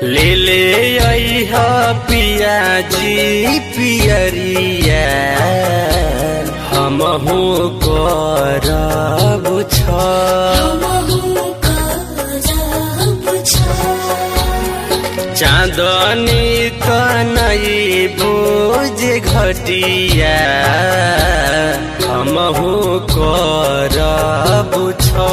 ले ले अइह पियाजी पियरिया हमहु करब छ चाँदनी कनई बोझ घटिया हमहु करब छ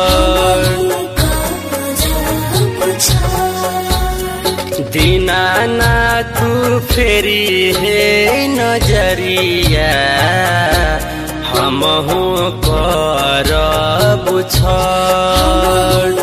दीनानाथ फेरी हे नजरिया हमहु करब छ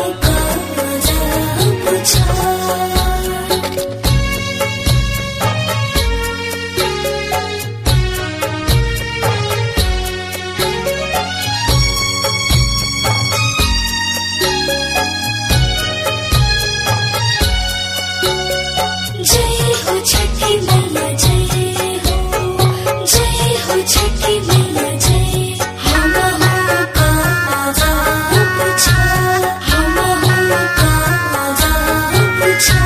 जय हो छठी मैया जय हो जय हो छठी मैया जय हम हो काजा पूछा हम हो काजा पूछा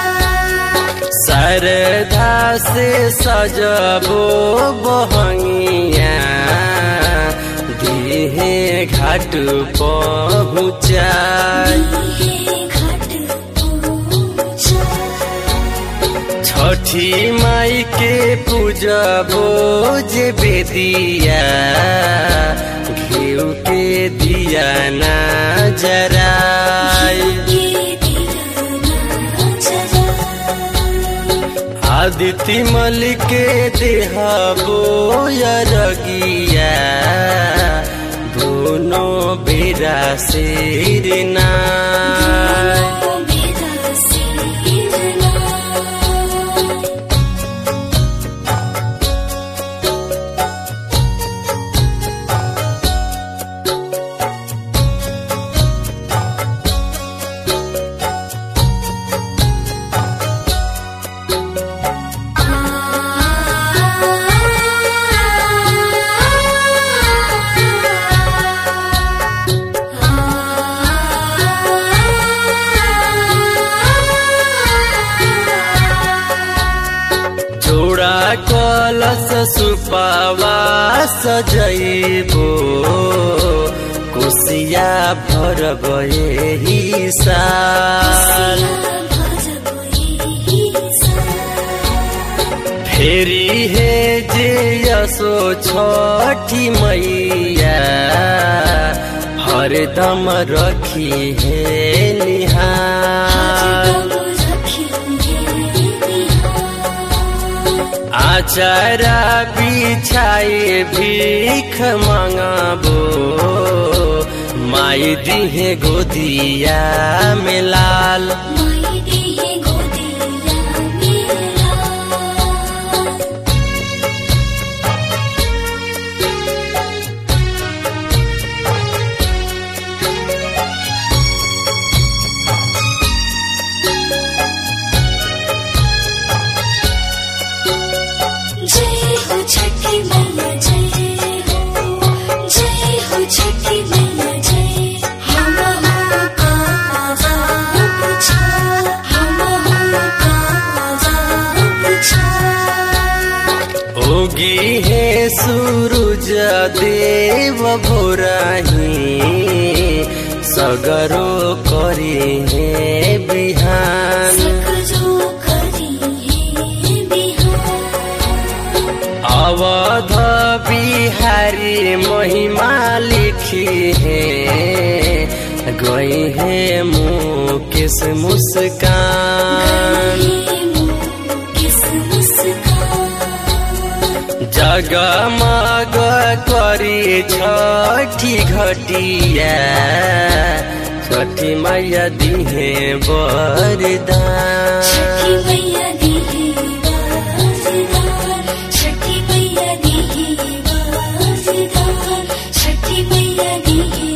सरधा से सजबो बहंगिया दिहे घाट पहुँचाई छठी माई के पूजबो जे बेदिया घिउ के दिया ना जराई आदित्य मल के देहबो यरगिया दोनों बेरा सिर नाय जोड़ा कलश सुपावा सजैबो कोसिया भर गए साल फेरी हे जे यसो छठी मैया हरदम रखी हे निहार आचारा बिछाए भीख मांगबो माई दिहे गोदिया में लाल जय हो छठी मैया जय हो जय हो छठी मैया जय हम हो काजा पूछा हम हो काजा पूछा ओगी हे सूरज देव भोराही सगरो करी हे बिहान सकजो करी है बिहार अवध बिहारी महिमा लिखी है गई है मुकेश मुस्कान किस मुस्कान जगमग करी छठी घटिया छठी मैया दिहे बरदान छठी मैया दी वरदान छठी मैया दी वरदान छठी मैया दी